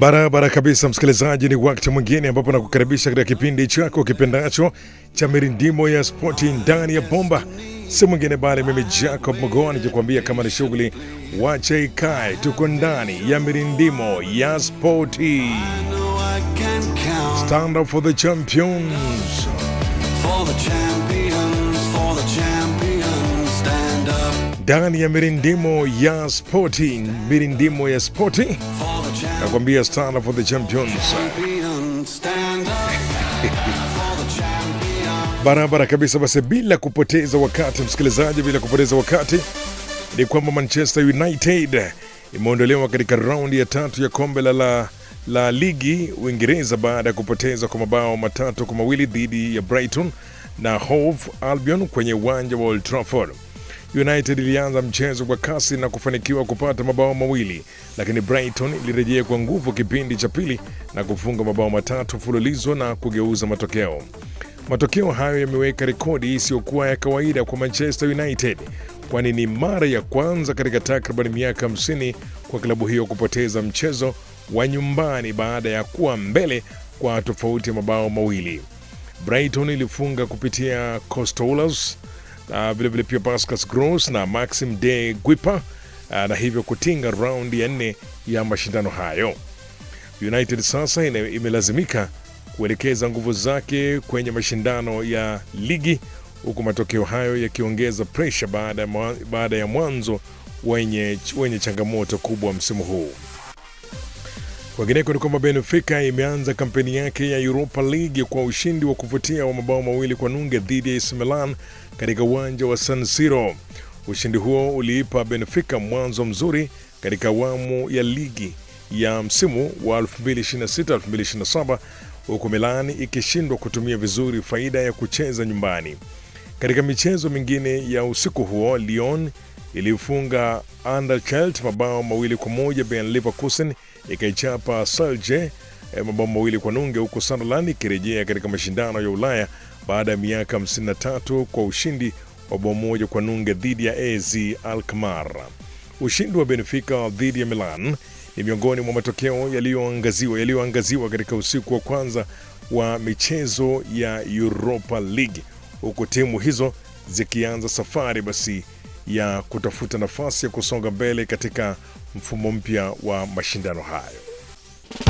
Barabara kabisa, msikilizaji, ni wakati mwingine ambapo nakukaribisha katika kipindi chako kipendacho cha mirindimo ya spoti ndani ya bomba. Si mwingine bali mimi Jacob Mogoa nikikwambia kama ni shughuli wacha ikae, tuko ndani ya mirindimo ya spoti. Stand up for the champions. For the champions, for the champions, stand up. ndani ya mirindimo ya spoti, mirindimo ya spoti, For the nakwambia stand up for the champions. champions, stand up. for the champions. Barabara kabisa. Basi bila kupoteza wakati, msikilizaji, bila kupoteza wakati ni kwamba Manchester United imeondolewa katika raundi ya tatu ya kombe la, la, la ligi Uingereza baada ya kupoteza kwa mabao matatu kwa mawili dhidi ya Brighton na Hove Albion kwenye uwanja wa Old Trafford. United ilianza mchezo kwa kasi na kufanikiwa kupata mabao mawili, lakini Brighton ilirejea kwa nguvu kipindi cha pili na kufunga mabao matatu mfululizo na kugeuza matokeo. Matokeo hayo yameweka rekodi isiyokuwa ya kawaida kwa Manchester United, kwani ni mara ya kwanza katika takriban miaka 50 kwa klabu hiyo kupoteza mchezo wa nyumbani baada ya kuwa mbele kwa tofauti ya mabao mawili. Brighton ilifunga kupitia Costoulas uh, vilevile pia Pascas Gross na Maxim de Guipa uh, na hivyo kutinga raundi ya nne ya mashindano hayo. United sasa ina- imelazimika kuelekeza nguvu zake kwenye mashindano ya ligi huku matokeo hayo yakiongeza presha baada, ya mwa- baada ya mwanzo wenye, wenye changamoto kubwa msimu huu. Kwingineko ni kwamba Benfica imeanza kampeni yake ya Europa League kwa ushindi wa kuvutia wa mabao mawili kwa nunge dhidi ya AC Milan katika uwanja wa San Siro. Ushindi huo uliipa Benfica mwanzo mzuri katika awamu ya ligi ya msimu wa 2026-2027 huku Milan ikishindwa kutumia vizuri faida ya kucheza nyumbani. Katika michezo mingine ya usiku huo, Lyon ilifunga Anderlecht mabao mawili kwa moja. Bayer Leverkusen ikaichapa Celje eh, mabao mawili kwa nunge, huku Sunderland ikirejea katika mashindano ya Ulaya baada ya miaka 53 kwa ushindi wa bao moja kwa nunge dhidi ya AZ Alkmaar. Ushindi wa Benfica dhidi ya Milan ni miongoni mwa matokeo yaliyoangaziwa yaliyoangaziwa katika usiku wa kwanza wa michezo ya Europa League, huku timu hizo zikianza safari basi ya kutafuta nafasi ya kusonga mbele katika mfumo mpya wa mashindano hayo.